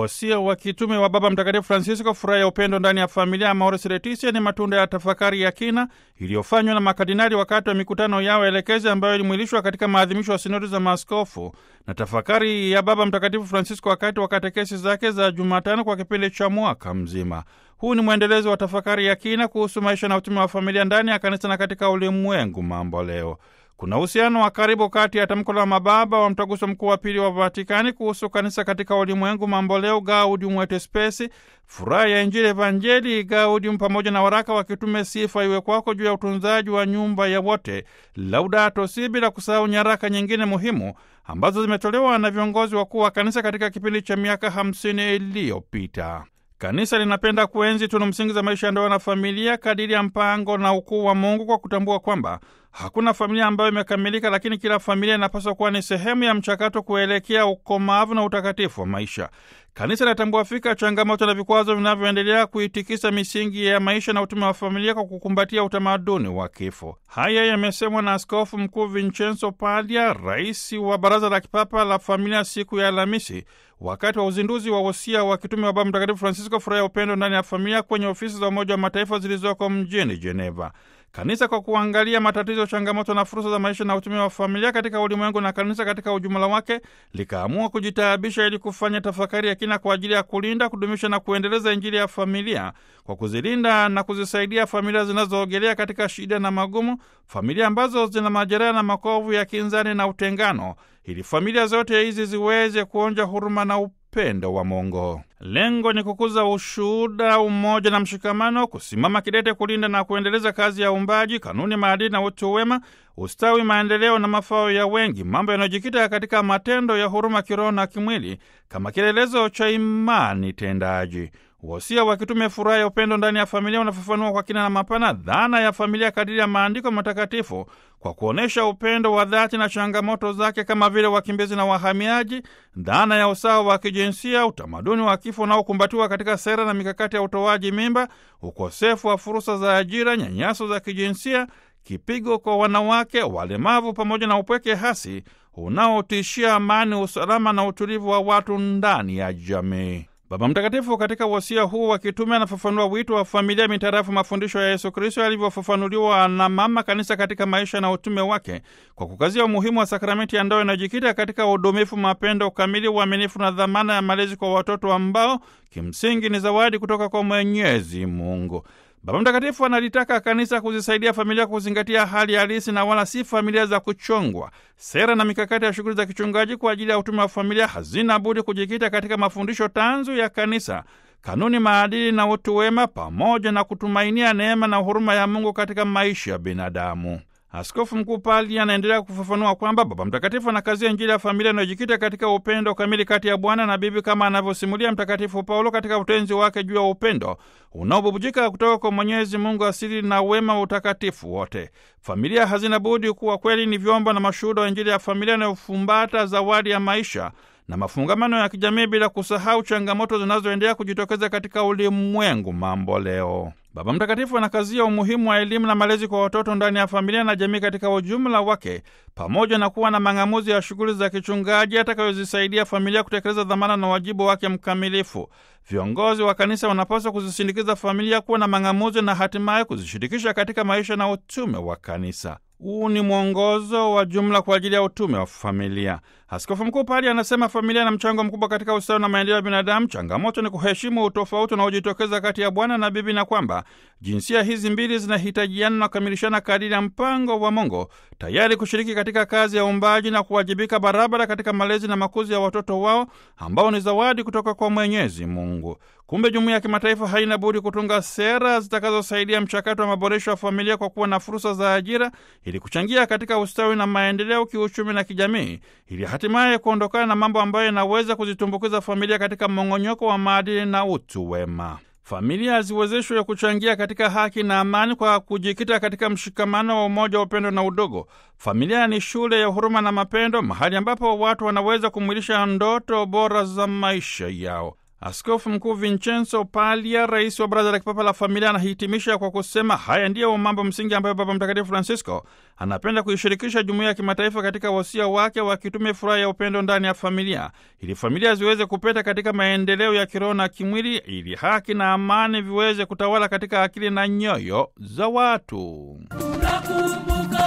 Wasia wa kitume wa Baba Mtakatifu Francisco, furaha ya upendo ndani ya familia ya Amoris Laetitia, ni matunda ya tafakari ya kina iliyofanywa na makardinali wakati wa mikutano yao elekezi ambayo ilimwilishwa katika maadhimisho ya sinodi za maaskofu na tafakari ya Baba Mtakatifu Francisco wakati wa katekesi zake za Jumatano kwa kipindi cha mwaka mzima. Huu ni mwendelezo wa tafakari ya kina kuhusu maisha na utume wa familia ndani ya kanisa na katika ulimwengu mambo leo. Kuna uhusiano wa karibu kati ya tamko la mababa wa mtaguso mkuu wa pili wa Vatikani kuhusu kanisa katika ulimwengu mamboleo, Gaudium et Spes, furaha ya Injili Evangelii Gaudium, pamoja na waraka wa kitume Sifa iwe kwako juu ya utunzaji wa nyumba ya wote, Laudato Si, bila kusahau nyaraka nyingine muhimu ambazo zimetolewa na viongozi wakuu wa kanisa katika kipindi cha miaka hamsini iliyopita. Kanisa linapenda kuenzi tunu msingi za maisha ya ndoa na familia kadiri ya mpango na ukuu wa Mungu kwa kutambua kwamba hakuna familia ambayo imekamilika, lakini kila familia inapaswa kuwa ni sehemu ya mchakato kuelekea ukomavu na utakatifu wa maisha. Kanisa linatambua fika changamoto na vikwazo vinavyoendelea kuitikisa misingi ya maisha na utume wa familia kwa kukumbatia utamaduni wa kifo. Haya yamesemwa na Askofu Mkuu Vincenzo Paglia, rais wa Baraza la Kipapa la Familia, siku ya Alhamisi wakati wa uzinduzi wa wosia wa kitume wa Baba Mtakatifu Francisco, furaha ya upendo ndani ya familia, kwenye ofisi za Umoja wa Mataifa zilizoko mjini Geneva. Kanisa kwa kuangalia matatizo, changamoto na fursa za maisha na utume wa familia katika ulimwengu na kanisa katika ujumla wake, likaamua kujitaabisha ili kufanya tafakari ya kina kwa ajili ya kulinda, kudumisha na kuendeleza Injili ya familia kwa kuzilinda na kuzisaidia familia zinazoogelea katika shida na magumu, familia ambazo zina majeraha na makovu ya kinzani na utengano, ili familia zote hizi ziweze kuonja huruma na upendo wa Mungu. Lengo ni kukuza ushuhuda, umoja na mshikamano, kusimama kidete kulinda na kuendeleza kazi ya uumbaji, kanuni, maadili na utu wema, ustawi, maendeleo na mafao ya wengi, mambo yanayojikita katika matendo ya huruma kiroho na kimwili kama kielelezo cha imani tendaji. Wosia wa kitume furaha ya upendo ndani ya familia unafafanua kwa kina na mapana dhana ya familia kadiri ya maandiko matakatifu kwa kuonyesha upendo wa dhati na changamoto zake kama vile wakimbizi na wahamiaji, dhana ya usawa wa kijinsia, utamaduni wa kifo unaokumbatiwa katika sera na mikakati ya utoaji mimba, ukosefu wa fursa za ajira, nyanyaso za kijinsia, kipigo kwa wanawake, walemavu, pamoja na upweke hasi unaotishia amani, usalama na utulivu wa watu ndani ya jamii. Baba Mtakatifu katika wasia huu wa kitume anafafanua wito wa familia mitarafu mafundisho ya Yesu Kristo yalivyofafanuliwa na Mama Kanisa katika maisha na utume wake, kwa kukazia umuhimu wa sakramenti ya ndoa inayojikita katika udumifu, mapendo, ukamili, uaminifu na dhamana ya malezi kwa watoto ambao kimsingi ni zawadi kutoka kwa Mwenyezi Mungu. Baba Mtakatifu analitaka kanisa kuzisaidia familia kuzingatia hali halisi na wala si familia za kuchongwa. Sera na mikakati ya shughuli za kichungaji kwa ajili ya utume wa familia hazina budi kujikita katika mafundisho tanzu ya kanisa, kanuni, maadili na utu wema, pamoja na kutumainia neema na huruma ya Mungu katika maisha ya binadamu. Askofu Mkuu Pali anaendelea kufafanua kwamba Baba Mtakatifu anakazia Injili ya familia inayojikita katika upendo kamili kati ya bwana na bibi, kama anavyosimulia Mtakatifu Paulo katika utenzi wake juu ya upendo unaobubujika kutoka kwa Mwenyezi Mungu asili na wema wa utakatifu wote. Familia hazina budi kuwa kweli ni vyombo na mashuhuda wa Injili ya familia inayofumbata zawadi ya maisha na mafungamano ya kijamii, bila kusahau changamoto zinazoendelea kujitokeza katika ulimwengu mambo leo. Baba Mtakatifu anakazia umuhimu wa elimu na malezi kwa watoto ndani ya familia na jamii katika ujumla wake, pamoja na kuwa na mang'amuzi ya shughuli za kichungaji atakayozisaidia familia kutekeleza dhamana na wajibu wake mkamilifu. Viongozi wa kanisa wanapaswa kuzisindikiza familia kuwa na mang'amuzi na hatimaye kuzishirikisha katika maisha na utume wa kanisa. Huu ni mwongozo wa jumla kwa ajili ya utume wa familia. Askofu Mkuu Pali anasema familia na mchango mkubwa katika ustawi na maendeleo ya binadamu. Changamoto ni kuheshimu utofauti unaojitokeza kati ya bwana na bibi, na kwamba jinsia hizi mbili zinahitajiana na kukamilishana kadiri ya mpango wa Mungu, tayari kushiriki katika kazi ya uumbaji na kuwajibika barabara katika malezi na makuzi ya watoto wao ambao ni zawadi kutoka kwa Mwenyezi Mungu. Kumbe jumuiya ya kimataifa haina budi kutunga sera zitakazosaidia mchakato wa maboresho ya familia kwa kuwa na fursa za ajira ili kuchangia katika ustawi na maendeleo kiuchumi na kijamii, ili hatimaye kuondokana na mambo ambayo yanaweza kuzitumbukiza familia katika mmong'onyoko wa maadili na utu wema. Familia ziwezeshwe kuchangia katika haki na amani kwa kujikita katika mshikamano wa umoja wa upendo na udogo. Familia ni shule ya huruma na mapendo, mahali ambapo watu wanaweza kumwilisha ndoto bora za maisha yao. Askofu Mkuu Vincenzo Paglia, rais wa Baraza la Kipapa la Familia, anahitimisha kwa kusema haya ndiyo mambo msingi ambayo Baba Mtakatifu Francisco anapenda kuishirikisha jumuiya ya kimataifa katika wasia wake wa kitume, furaha ya upendo ndani ya familia, ili familia ziweze kupeta katika maendeleo ya kiroho na kimwili, ili haki na amani viweze kutawala katika akili na nyoyo za watu. Tunakumbuka